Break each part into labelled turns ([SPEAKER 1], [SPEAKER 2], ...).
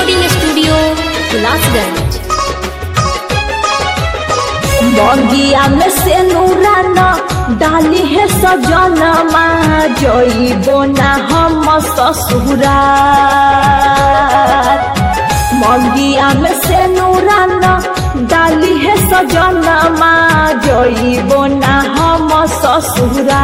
[SPEAKER 1] recording studio Hulasganj
[SPEAKER 2] बगिया में से नूरा न डाली है सजनमा जइबो ना हम ससुरा मगिया में से नूरा न डाली है सजनमा जइबो ना हम ससुरा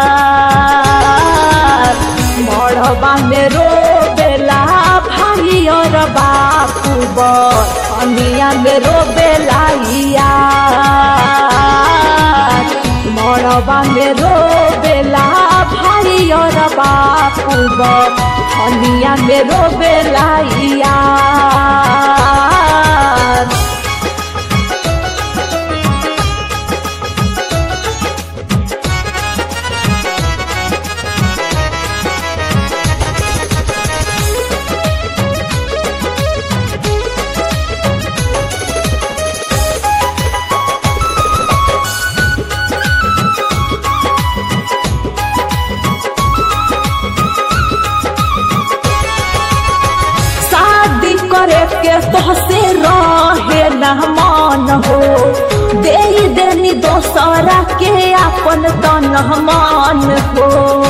[SPEAKER 2] मड़बा में रोबेला भाई और बापू बनिया में रोबेला यार मड़बा में रोबेला भाई और बापू बनिया में रोबेला यार शादी करे के तोहसे रहे न मन हो दे देनी दोसरा के अपन तन मन हो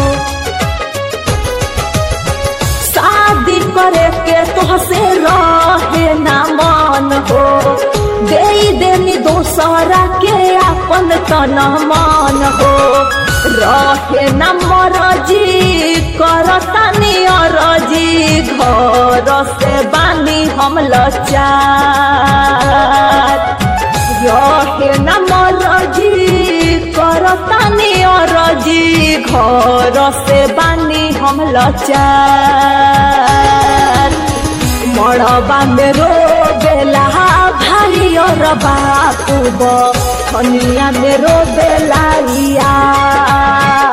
[SPEAKER 2] शादी करे के तोहसे रहे न मन हो दे देनी दोसरा के अपन तन मन हो रहे न मरजी करतानी अरजी घर से बानी हम लचार रहे न मरजी करतानी अरजी घर से बानी हम लचार मड़बा में रोबेला भाई और बापू बनिया में रोबेला यार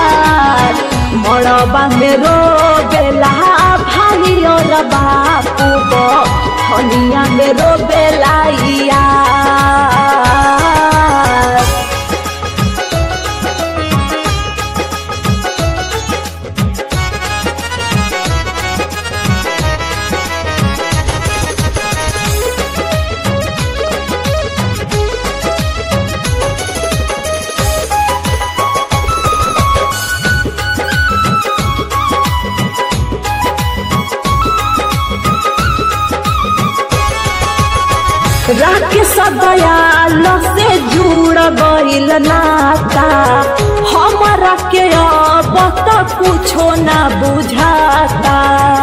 [SPEAKER 2] मड़बा में रोबेला भाई और बापू बनिया में रोबेला यार राकेश दयाल से जुड़ गईल नाता हमारा के अब तक कुछो ना बुझाता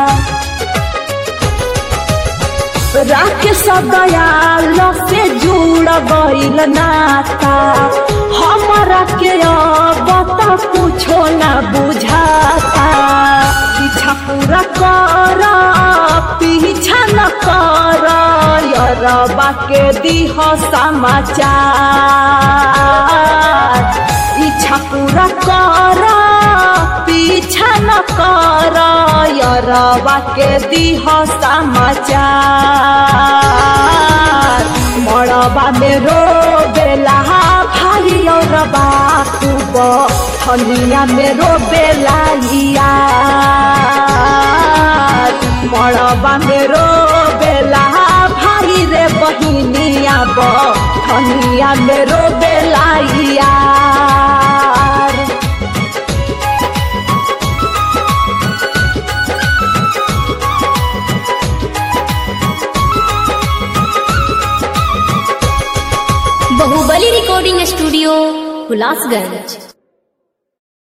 [SPEAKER 2] राकेश दयाल से जुड़ गईल नाता हमारा के अब तक कुछो ना बुझाता पीछा पूरा कर पीछा न कर यरबा के दिह समाचार इच्छा पूरा कर पीछा न कर यरबा के दिह समाचार मड़बा में रोबेला भाई और बापू बनिया में रोबेला यार मड़बा में रोबेला भाई रे बहिनिया बनिया में रोबेला यार
[SPEAKER 1] बाहुबली रिकॉर्डिंग स्टूडियो हुलासगंज